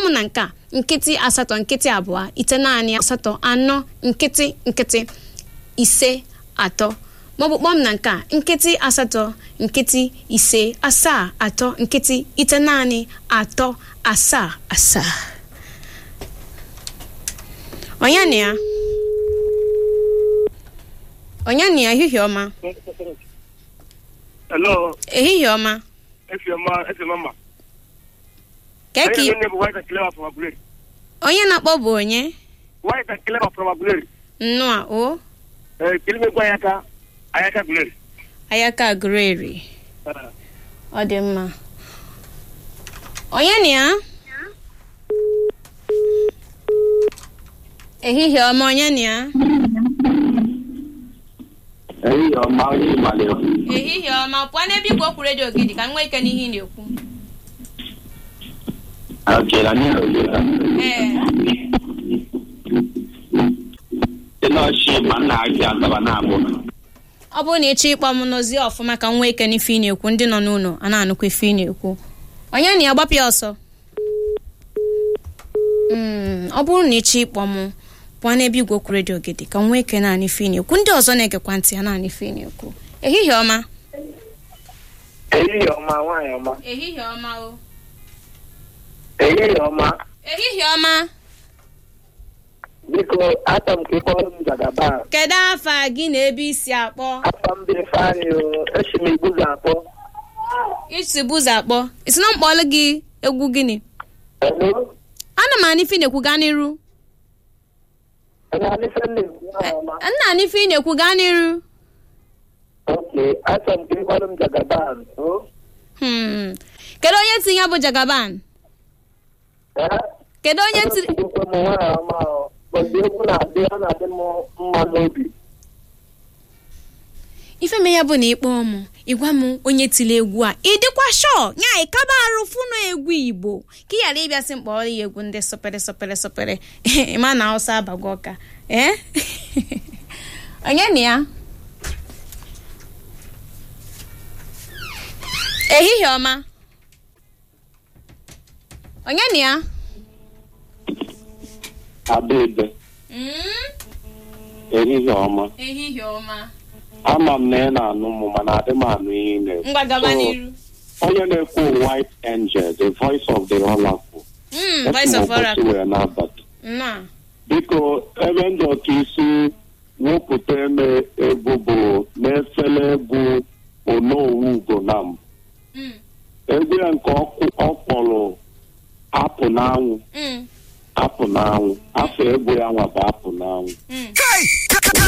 m na nke a nkịtị asatọ nkịtị abụọ ite naanị asatọ anọ nkịtị nkịtị ise atọ maọbụ kpọọ m na nke a nkịtị asatọ nkịtị ise asaa atọ nkịtị ite naanị atọ asaa asaa onye na ya onye na ya ehihie ọma Hello, ehihie ọma Efioma, Efioma. keki Hey, name White and Clever from Aguleri. onye na-akpọ bụ onye White and Clever from Aguleri. nnụa o Eh, kili me kwa ayaka, ayaka Aguleri. ayaka greri Ah, ọ dị mma onye na ya ehihie ọma onye na ya ehihie ọma onye ịmalị ehihie ọma pụọ n'ebe igwe okwu redio gị dị ka m nwee ike n'ihe ị na-ekwu okela n'oge ee dị n'ọchị ma nna gị azaba na-abụ ọ bụrụ na ị chọọ ịkpọ m n'ozi ọfụma ka m nwee ike n'ife ị na-ekwu ndị nọ n'ụlọ a na-anụkwa ife ị na-ekwu onye na ya gbapụ ya ọsọ Mm, ọ bụrụ na ị chọọ ịkpọ m pụọ n'ebe igwe okwu redio gị dị ka m nwee ike naanị ife ị na-ekwu ndị ọzọ na-egekwa ntị ya naanị ife ị na-ekwu ehihie ọma ehihie ọma, nwaanyị ọma. ehihie ọma o Ehihie ọma. ehihie ọma Biko, ata m ka ị kpọrọ m Jagaba. kedu afa gị na ebe isi akpọ Afa m bụ Ifeanyị o, esi m Igbuzu akpọ. isi bụzọ akpọ isi na mkpọlụ gị egwu gịnị Hello? ana m anụ ife ị na-ekwu gaa n'iru Onye alịfe nne m, nwaanyị ọma. nna anụ ife ị na-ekwu gaa n'iru Okay, ata m ka ị kpọrọ m Jagaba. o. Hmm. kedu onye tinye ya bụ jagaban Eh? kedu onye tiri Ekwe m nwaanyị ọma o. Ụbọchị egwu na-adị, ọ na-adị m mma n'obi. ife me ya bụ na ịkpọọ m ịgwa m onye tiri egwu a ị dịkwa shọ nya ịkaba arụ fụnụ egwu igbo ka ị ghara ịbịasị mkpọrọ ya egwu ndị sọpere sọpere sọpere ịma na hausa abago ọka ee onye na ya ehihie ọma onye na ya adaebe Mm, ehihie ọma ehihie ọma ama m na ị na-anụ m mana adị m anụ ihe ị na-ekwu ngwa gaba So, n'iru onye na-ekwu white angel the voice of the oracle Mm, voice of ụbọchị oracle wee n'abalị nnọọ biko ebe ndị ọka isi wepụta eme egwu bụ n'efere egwu onowu ugo na mbụ Mm, egwu ya nke ọkụ- ọ kpọrọ apụ n'anwụ mm, apụ n'anwụ afọ egwu ya nwa bụ apụ n'anwụ mm.